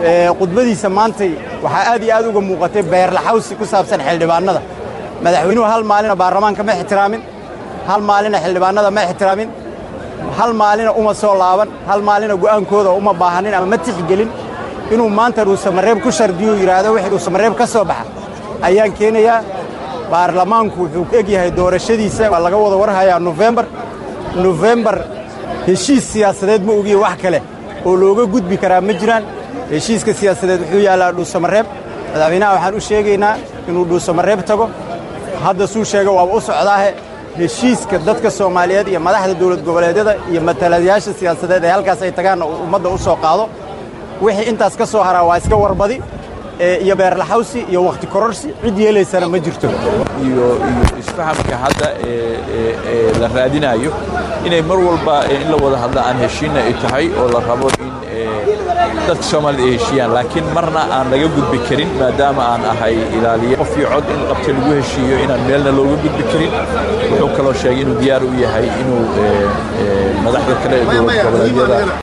khudbadiisa maantay waxaa aad iyo aad uga muuqatay beerlaxawsi ku saabsan xildhibaannada madaxweynuhu hal maalina baarlamaanka ma ixtiraamin hal maalina xildhibaannada ma ixtiraamin hal maalina uma soo laaban hal maalina go'aankooda uma baahanin ama ma tixgelin inuu maanta dhuusamareeb ku shardiyuu yidhaahdo wixii dhuusamareeb ka soo baxa ayaan keenayaa baarlamaanku wuxuu eg yahay doorashadiisa waa laga wada warhayaa nofembar nofembar heshiis siyaasadeed ma ogiye wax kale oo looga gudbi karaa ma jiraan heshiiska siyaasadeed wuxuu yaallaa dhuusamareeb madaxweynaha waxaan u sheegaynaa inuu dhuusamareeb tago hadda suu sheega waaba u socdaahe heshiiska dadka soomaaliyeed iyo madaxda dowlad goboleedyada iyo matalayaasha siyaasadeed ee halkaas ay tagaanna uu ummadda u soo qaado wixii intaas ka soo haraa waa iska warbadi iyo beerlaxawsi iyo wakhti kororsi cid yeelaysana ma jirto iyo isfahamka hadda ee la raadinayo inay mar walba in la wada hadla aan heshiinna ay tahay oo la rabo in dadka soomaalida ay heshiiyaan laakiin marna aan laga gudbi karin maadaama aan ahay ilaaliye qof iyo cod in qabta lagu heshiiyo inaan meelna looga gudbi karin wuxuu kaloo sheegay inuu diyaar u yahay inuu madaxda kale ee dowlad goboleedyada